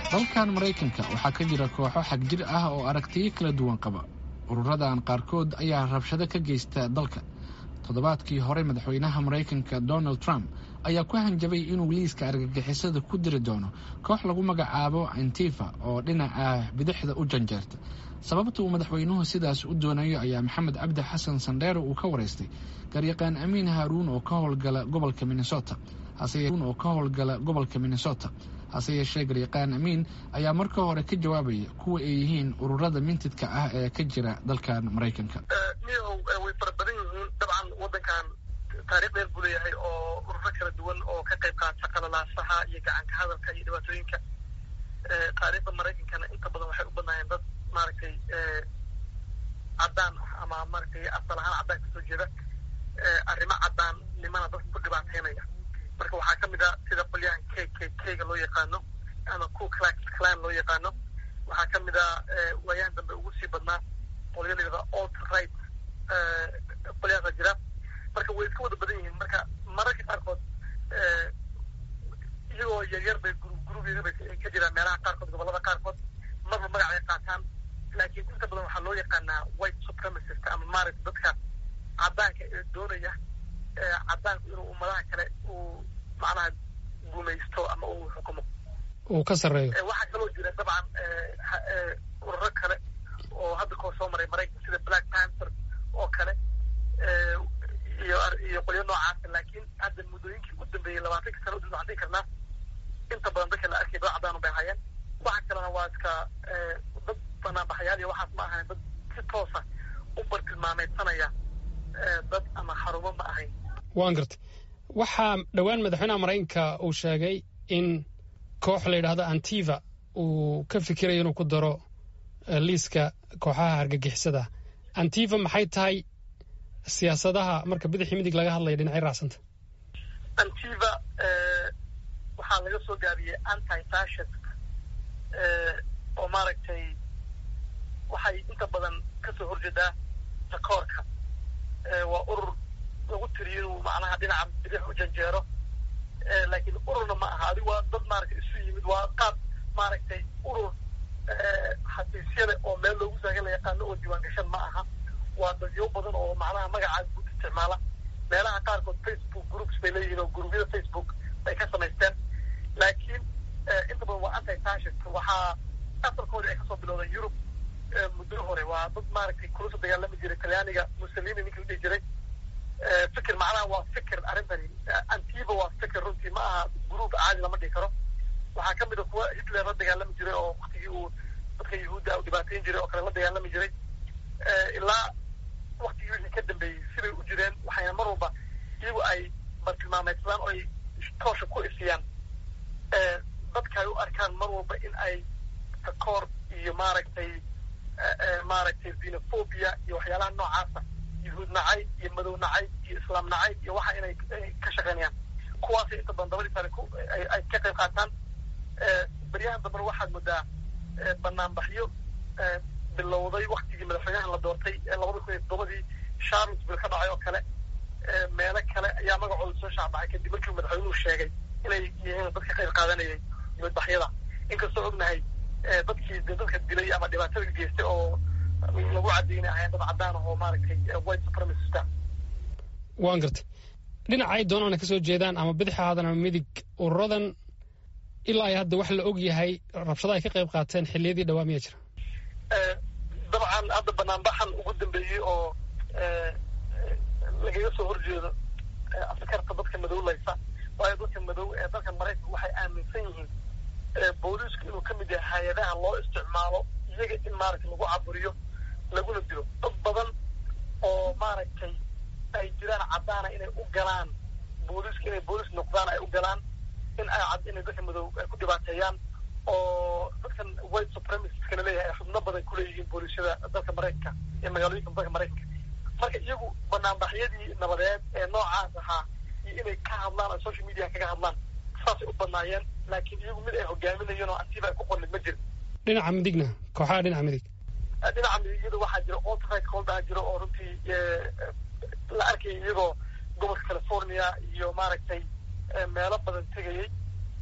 dalkan maraykanka waxaa ka jira kooxo xagjir ah oo aragtiyo kala duwan qaba ururadan qaarkood ayaa rabshado ka geysta dalka toddobaadkii hore madaxweynaha maraykanka donald trump ayaa ku hanjabay inuu liiska argagixisada ku diri doono koox lagu magacaabo antifa oo dhinaca bidixda u janjeerta sababta uu madaxweynuhu sidaas u doonayo ayaa maxamed cabdi xasan sandheero uu ka waraystay garyaqaan amiin haaruun oo ka howlgala gobolka minnesota oo ka howlgala gobolka minnesota hase yeeshee garyaqaan amiin ayaa marka hore ka jawaabaya kuwa ay yihiin ururada mintidka ah ee ka jira dalkan maraykanka miyahow way fara badan yihiin dabcan wadankan taarikh dheer buu leeyahay oo ururo kala duwan oo ka qayb qaata qalalaasaha iyo gacanka hadalka iyo dhibaatooyinka taariikhda maraykankana inta badan waxay u badnaayeen dad maaragtay caddaan ah ama maaragtay asal ahaan caddaan kasoo jeeda arrimo caddaannimana dadka ku dhibaateynaya marka waxaa ka mid a sida qolyahan k k k-ga loo yaqaano ama ku clax clan loo yaqaano waxaa ka mid a waayahan dambe ugu sii badnaa qolyo la yidhahda alt right qolyahaasa jira marka way iska wada badan yihiin marka mararka qaarkood iyagoo yaryar bay gurub gurub yaryar bay ka jiraan meelaha qaarkood gobollada qaarkood marba magac ay qaataan laakiin inta badan waxaa loo yaqaanaa white supremacist ama maaragta dadka caddaanka ee doonaya caddaanku inuu ummadaha kale uu macnaha gumaysto ama uu xukumo uu ka sarreeyo waxaa kaloo jira dabcan ururo kale oo hadda koo soo maray maraykanka sida black panther oo kale iyo iyo qolyo noocaasa laakiin hadda muddooyinkii u dambeeyey labaatanka sana udib waxaan dhihi karnaa inta badan dadka la arkay dad caddaanu bay hayeen waxa kalena waa iska dad banaanbaxayaal iyo waxaas ma ahayn dad si toosa u bartilmaameydsanaya dad ama xarumo ma ahayn waan gartay waxaa dhowaan madaxweynaha maraykanka uu sheegay in koox la yidhaahdo antiva uu ka fikirayo inuu ku daro liiska kooxaha hargagixisada antiva maxay tahay siyaasadaha marka bidixii midig laga hadlaya dhinacay raacsanta antiva waxaa laga soo gaabiyey anti fascist oo maaragtay waxay inta badan kasoo horjeedaa takoorka waa urur lagu tiriyo inuu macnaha dhinaca bidix u janjeero laakiin ururna ma aha adigu waa dad maaragtay isu yimid waa qaab maaragtay urur xafiisyada oo meel loogu saagan la yaqaano oo diiwaan gashan ma aha waa dadyo badan oo macnaha magacaas guud isticmaala meelaha qaarkood facebook groups bay leeyihiin oo gurubyada facebook bay ka samaysteen laakiin inta badan waa anti fascist waxaa asalkoodii ay kasoo bilowdeen yurub muddo hore waa dad maaragtay kula soo dagaalami jiray talyaaniga mussolini ninkii la dhihi jiray fikir macnaha waa fikir arrintani antiba waa fikir runtii ma aha gruub caadi lama dhihi karo waxaa ka mid a kuwa hitler la dagaalami jiray oo waktigii uu dadka yahuudda u dhibaateyn jiray oo kale la dagaalami jiray ilaa waktigii wixii ka dambeeyey sibay u jireen waxayna mar walba iyagu ay bartilmaameydsadaan oo ay toosha ku ifiyaan dadka ay u arkaan mar walba in ay takoor iyo maaragtay maaragtay xenophobia iyo waxyaalaha noocaasa yuhuud nacay iyo madow nacay iyo islaam nacay iyo waxa inay ka shaqeynayaan kuwaasay inta badan dabadii sare ay ka qayb qaataan beryahan dambena waxaad moodaa banaanbaxyo bilowday waktigii madaxweynaha la doortay labada kun iyo toddobadii charlottesville ka dhacay oo kale meelo kale ayaa magacooda soo shaacbacay kadib markii madaxweynuhu sheegay inay yihiin dad ka qayb qaadanayay dibadbaxyada inkastoo ognahay dadkii de dadka dilay ama dhibaatada geystay oo lagu caddaynay ahayn dad caddaan ah oo maaragtay white supremacista waan gartay dhinaca ay doonaan ka soo jeedaan ama bidix ahaadan ama midig ururadan ilaa ay hadda wax la og yahay rabshada ay ka qayb qaateen xilliyadii dhawaa miyaa jira dabcan hadda banaanbaxan ugu dambeeyey oo lagaga soo horjeedo askarta dadka madowlaysa waayo dadka madow ee dalka maraykanka waxay aaminsan yihiin booliisku inuu ka mid yahay hay-adaha loo isticmaalo iyaga in maaragtay lagu caburiyo laguna dilo dad badan oo maaragtay ay jiraan caddaana inay u galaan booliiska inay booliis noqdaan ay u galaan in ay cad inay dadka madow ay ku dhibaateeyaan oo dadkan white supremacistka la leeyahay ay xubno badan kuleeyihiin booliisyada dalka maraykanka iyo magaalooyinka dalka maraykanka marka iyagu banaanbaxyadii nabadeed ee noocaas ahaa iyo inay ka hadlaan oo social media kaga hadlaan saasay u badnaayeen laakiin iyagu mid ay hogaaminayeen oo antiba ay ku qornid ma jiro dhinaca midigna kooxaha dhinaca midig dhinaca midigyada waxaa jira alt-right coldaa jiro oo runtii la arkaya iyagoo gobolka california iyo maaragtay meelo badan tegayey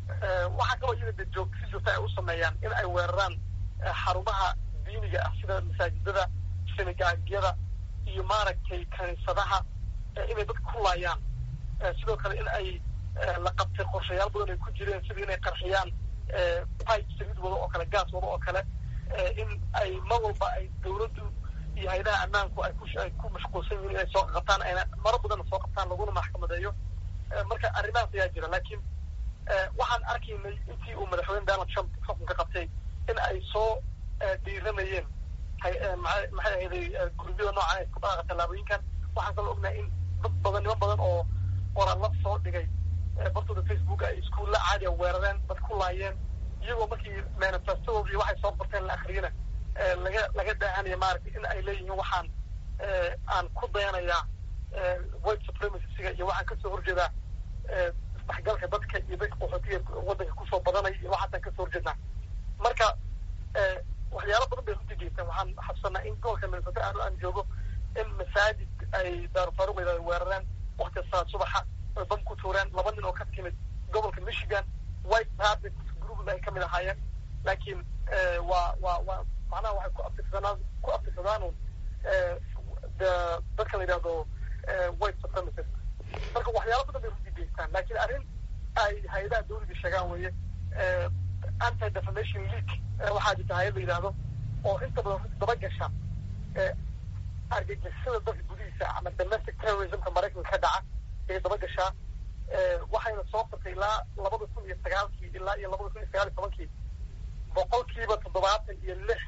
waxaa kaloo iyada de joog si joogta ay u sameeyaan in ay weeraraan xarumaha diiniga ah sida masaajidada sinagaagyada iyo maaragtay kaniisadaha inay dadka ku laayaan sidoo kale in ay la qabtay qorshayaal badan ay ku jireen sida inay qarxiyaan pipe saliid wado oo kale gaas wado oo kale in ay mar walba ay dawladdu iyo hayadaha ammaanku ay kuay ku mashquulsan yihiin inay soo qabtaan ayna maro badanna soo qabtaan laguna maxkamadeeyo marka arrimahaas ayaa jira laakiin waxaan arkaynay intii uu madaxweyne donald trump xukunka qabtay in ay soo dhiiranayeen maxay ahayday gurubyada noocan ay ku dhaaqa tallaabooyinkan waxaan kaloo ognahay in dad badan niman badan oo qoraallo soo dhigay bartooda facebook ay iskuulla caadiya weerareen dad ku laayeen iyagoo markii manifestadooda iyo waxay soo qorteen la akriyana laga laga daahanaya maaragtay in ay leeyihiin waxaan aan ku dayanayaa white supremacysiga iyo waxaan kasoo horjeedaa isdhexgalka dadka iyo dadka qaxootiga waddanka kusoo badanaya iyo waxaasaan kasoo horjeednaa marka waxyaalo badan bay runtii geystaan waxaan xabsanaa in gobolka minnesota aanu aan joogo in masaajid ay daarufaaruq ay weerareen wakti saa subaxa oy bam ku tuureen laba nin oo ka timid gobolka michigan white habit group ay kamid ahaayeen laakiin waa waa waa macnaha waxay ku abtirsadaan ku abtirsadaan dadka la yidhahdo white supremacist marka waxyaalo badan bay runtii geystaan laakiin arrin ay hay-adaha dawladda sheegaan weeye anti defamation league waxaa jirta hay-ad la yidhaahdo oo inta badan runti daba gasha argagixisada dalka gudihiisa ama domestic terrorismka maraykanka ka dhaca ayay daba gashaa waxayna soo qortay ilaa labada kun iyo sagaalkii ilaa iyo labada kun iyo sagaal iyo tobankii boqolkiiba toddobaatan iyo lix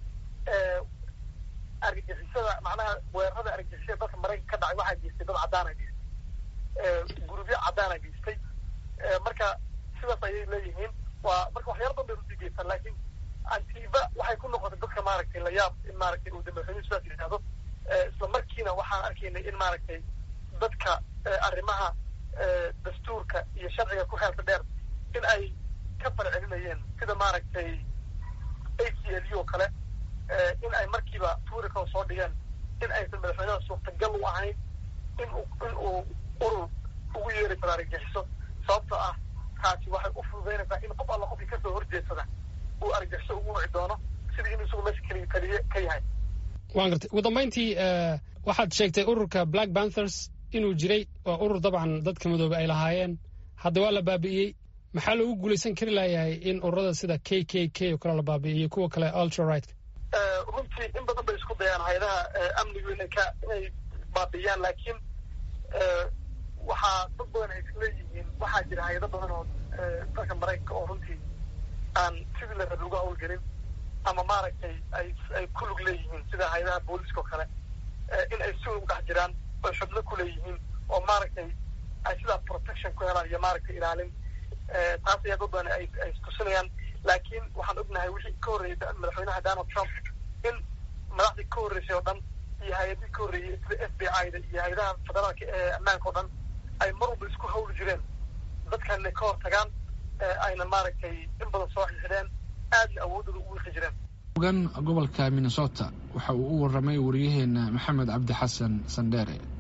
argagixisada macnaha weerarada argagixisada dalka maraykanka ka dhacay waxaa geystay dad caddaana geystay gurubyo caddaana geystay marka sidaas ayay leeyihiin waa marka waxyaala badan bay runtii geystaan laakiin antiba waxay ku noqotay dadka maaragtay layaab in maaragtay uu madaxweynuhu sidaas yidhahdo isla markiina waxaan arkaynay in maaragtay dadka arrimaha dastuurka iyo sharciga ku xeelta dheer in ay ka farcelinayeen sida maaragtay a c l u oo kale in ay markiiba tuurika soo dhigeen in aysan madaxweynaha suurtagal u ahayn in uu in uu urur ugu yeeri karo argagixiso sababtoo ah taasi waxay u fududaynaysaa in qof alla qofkii kasoo horjeedsada uu argagixiso ugu wici doono sidii inuu isagu meesha keliya keliye ka yahay waan gartay ugu dambayntii waxaad sheegtay ururka black panthers inuu jiray waa urur dabcan dadka madoobe ay lahaayeen hadda waa la baabi'iyey maxaa loogu guulaysan kari layahay in ururada sida k k k oo kale la baabi'iyo kuwa kale ultrarightka runtii in badan bay isku dayaan hay-adaha amnigu inay ka inay baabi'iyaan laakiin waxaa dad badan ay isleeyihiin waxaa jira hay-ado badan oo dalka maraykanka oo runtii aan sidii la rabi uga hawlgelin ama maaragtay ay ay ku lug leeyihiin sida hay-adaha booliska oo kale in ay si u dhex jiraan oy xubno ku leeyihiin oo maaragtay ay sidaa protection ku helaan iyo maaragtay ilaalin taas ayaa dad badan ay ay istusinayaan laakiin waxaan ognahay wixii ka horreeyay madaxweynaha donald trump in madaxdii ka horreysay oo dhan iyo hay-adii ka horreeyey sida f b i da iyo hay-adaha federaalka ee ammaanka o dhan ay mar walba isku hawli jireen dadkan inay ka hor tagaan ayna maaragtay in badan soo xixideen aadna awoodooda u wiiqi jireen ogan gobolka minnesota waxa uu u warramay wariyaheena maxamed cabdi xasan sandheere